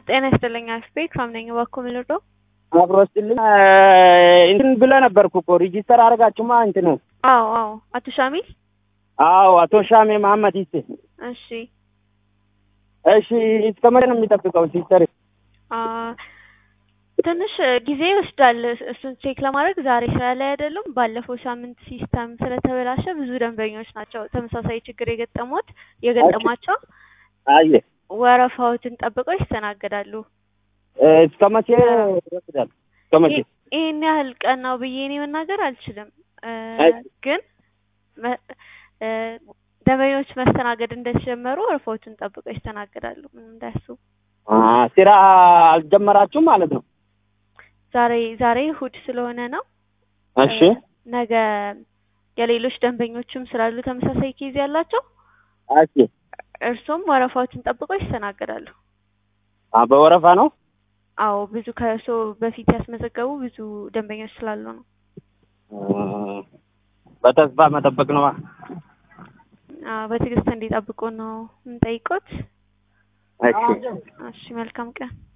ጤና ይስጥልኝ አስቤ ካምነኝ ባኮ ምልዶ አብሮ ስጥልኝ እንትን ብለህ ነበርኩ እኮ ሪጂስተር አደረጋችሁማ እንትኑ አዎ አዎ አቶ ሻሚል አዎ አቶ ሻሜ መሀመድ ይሴ እሺ እሺ እስከ መቼ ነው የሚጠብቀው ሲስተር አ ትንሽ ጊዜ ይወስዳል እሱን ቼክ ለማድረግ ዛሬ ስራ ላይ አይደሉም ባለፈው ሳምንት ሲስተም ስለተበላሸ ብዙ ደንበኞች ናቸው ተመሳሳይ ችግር የገጠሙት የገጠማቸው አየ ወረፋዎትን ጠብቀው ይስተናገዳሉ እስከ መቼ ይወስዳል እስከ መቼ ይህን ያህል ቀን ነው ብዬ እኔ መናገር አልችልም አይ። ግን መ- እ ደንበኞች መስተናገድ እንደተጀመሩ ወረፋዎችን ጠብቀው ይስተናገዳሉ ምንም እንዳያስቡ አ ስራ አልጀመራችሁም ማለት ነው ዛሬ ዛሬ እሑድ ስለሆነ ነው እሺ ነገ የሌሎች ደንበኞችም ስላሉ ተመሳሳይ ኬዝ ያላቸው እሺ እርሱም ወረፋዎችን ጠብቀው ይስተናገዳሉ አ በወረፋ ነው አዎ ብዙ ከእርሶ በፊት ያስመዘገቡ ብዙ ደንበኞች ስላሉ ነው አ በተስፋ መጠበቅ ነው አዎ በትዕግስት እንዲጠብቁ ነው የምንጠይቆት እሺ እሺ መልካም ቀን